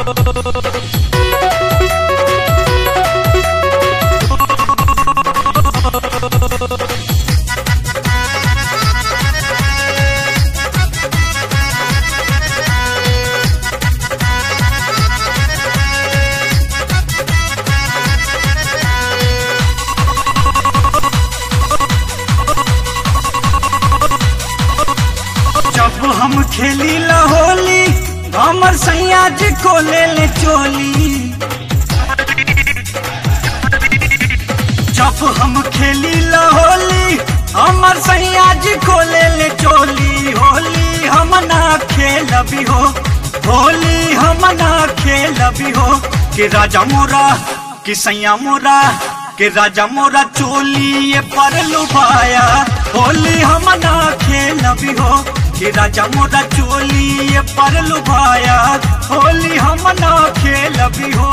जब हम खेली ला होली हमर सैया जी को ले ले चोली जब हम खेली ला होली हमर सैया जी को ले ले चोली होली हम ना खेलबी हो होली हम ना खेलबी हो कि राजा मोरा कि सैया मोरा कि राजा मोरा चोली ये पर लुभाया होली हम ना खेलबी हो कि राजा मोरा चोली ये पर लुभाया होली हम ना खेलबी हो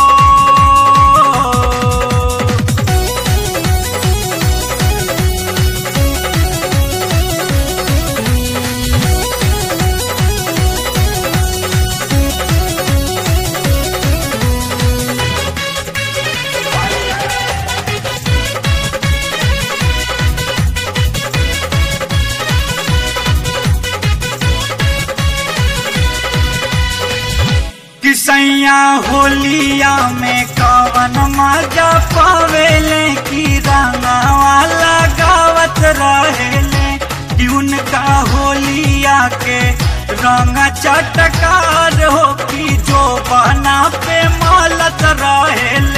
किसैया होलिया में कवन मजा पावेले की रंगावा लगावत रहेले कि उनका होलिया के रंग चटकार हो कि जो बना पे मालत रहेले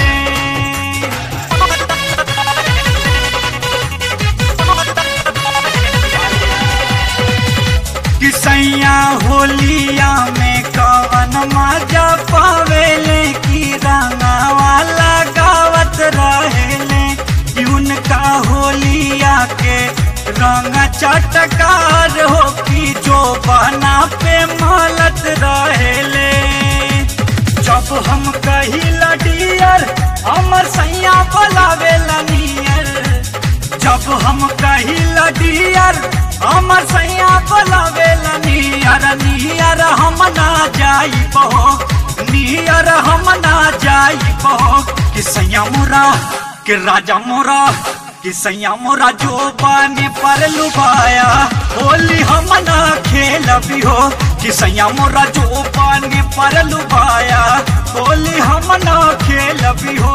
किसैया होलिया में कवन मजा पावेले की रंगावा लगावत रहेले कि उनका होलिया के रंग चटकार हो कि जो बना पे मालत रहेले जब हम कही लडियर हमर सैया बोलावेला नियर जब हम कही लडियर हमर सैया बोलावेला नियर नियर हम ना जाई बहो नियर हम ना जाई बहो कि सैया मोरा कि राजा मोरा कि सैया मोरा जो बाने पर लुभाया होली हम ना खेलबी हो कि सैया मोरा जो बाने पर लुभाया होली हम ना खेलबी हो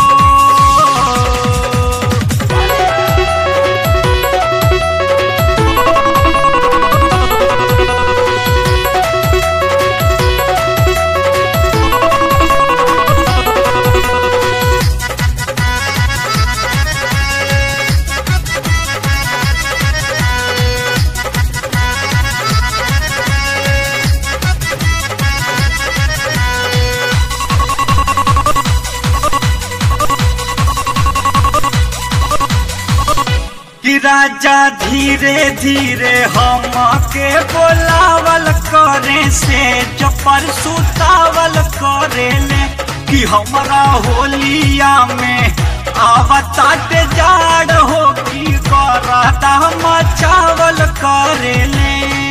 कि राजा धीरे धीरे हम के बोलावल करे से जपर सुतावल करे ले कि हमरा होलिया में आवताट जाड़ हो कि कराता मचावल करे ले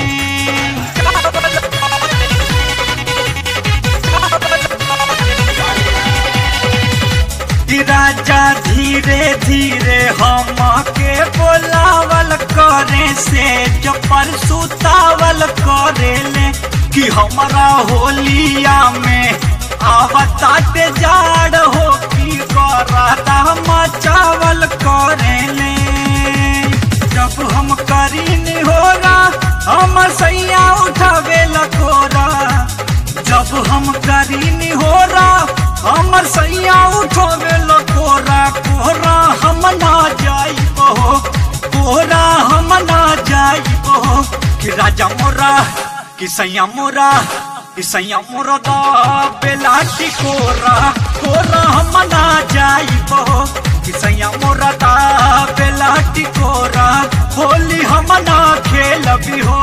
कि राजा धीरे धीरे हम के बोलावल करे से जपर सुतावल करे ले कि हमरा होलिया में आवताट जाड़ हो कि कराता मचावल करे ले जब हम करी निहोरा हम सैया उठावे लकोरा जब हम करी निहोरा हमर सैया उठोवे लकोरा कोहरा हम ना जाई बहो कोहरा हम ना जाई बहो कि राजा मोरा कि सैया मोरा कि सैया मोरा दा बेलाटी कोरा कोरा हम ना जाई बहो कि सैया मोरा दा बेलाटी कोरा होली हम ना खेलबी हो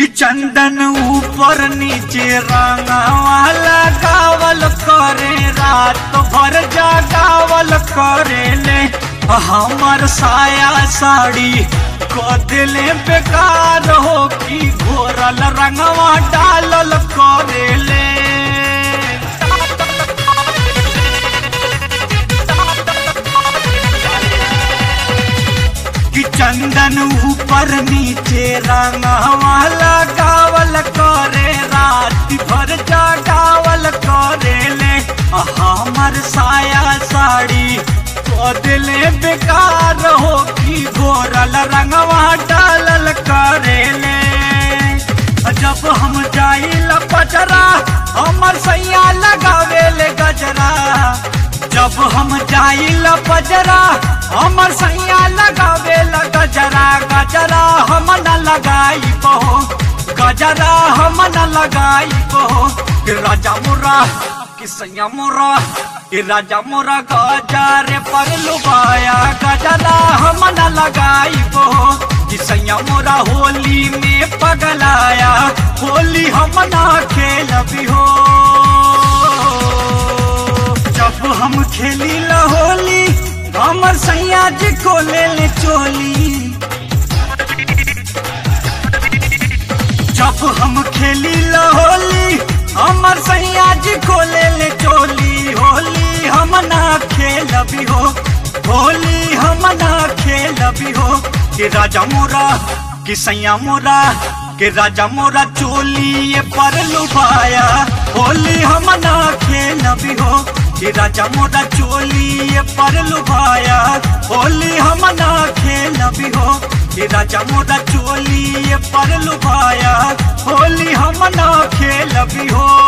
कि चंदन ऊपर नीचे रंगावा लगावल करे रात भर जागावल करे ले हमर साया साड़ी को दिले बेकार हो कि घोरल रंगवा डालल करे ले कि चंदन ऊपर नीचे रंगवा लगावल करे रात भर जागावल करे ले हमर साया साड़ी को दिले बेकार हो कि गोरल रंगवा डालल करे ले जब हम जाइल पचरा हमर सैया लगावे ले गजरा जब हम जाइल पजरा हमर सैया लगावे ल गजरा गजरा हम न लगाई बहो गजरा हम न लगाई बहो कि राजा मुरा कि सैया मुरा कि राजा मुरा गजरे पर लुबाया गजरा हम न लगाई बहो कि सैया मोरा होली में पगलाया होली हम ना खेलबी हो जब हम खेली ला होली हमर सैया जी को ले ले चोली जब हम खेली ला होली हमर सैया जी को ले ले चोली होली हम ना खेलबी हो होली हम ना खेलबी हो कि राजा मोरा कि सैया मोरा कि राजा मोरा चोली ये पर लुभाया होली हम ना खेलबी हो कि राजा मोरा चोली ये पर लुभाया होली हम ना खेलबी हो कि राजा मोरा चोली ये पर लुभाया होली हम ना खेलबी हो